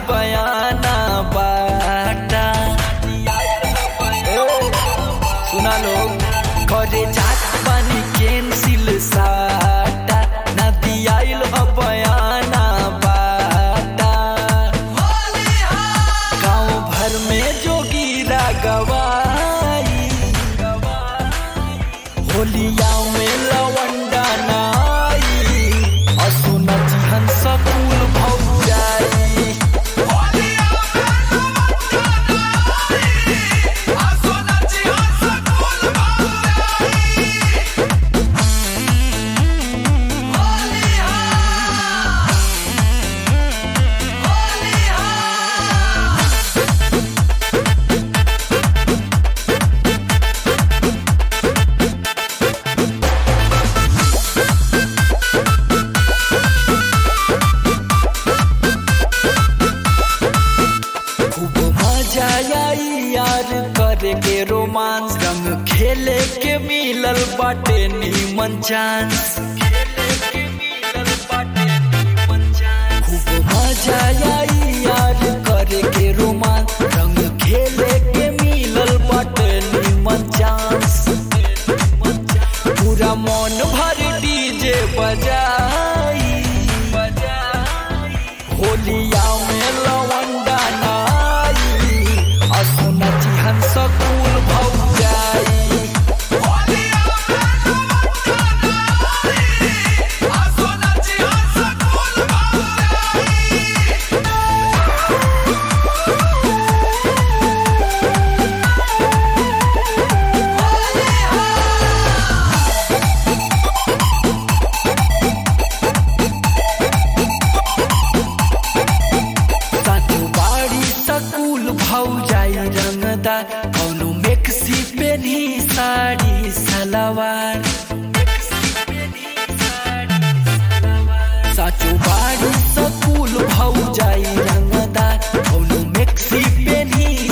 बयाना बाटा ए, सुना लोग घरे जात बानी कैंसिल साटा नदी आइल ह बयाना बाटा गांव भर में जोगीरा गवाई होलिया में लवंडा नाई असुन जिहन सकूल भौजाई खूब मजा आई यार करे के रोमांस रंग खेले के मिलल बाटे नीमन चांस खूब मजा आई यार करे के रोमांस रंग खेले के मिलल बाटे नीमन चांस पूरा मन भर डीजे बजाई होलिया में लवंडा नाई असुन जिहन सकूल भौजाई साधु बाड़ी सकूल भौजाई रंगदा कौनो मेक्सी पेनी साड़ी सलवार साचो बाड़ी सकूल भौजाई रंगदा कौनो मेक्सी पेनी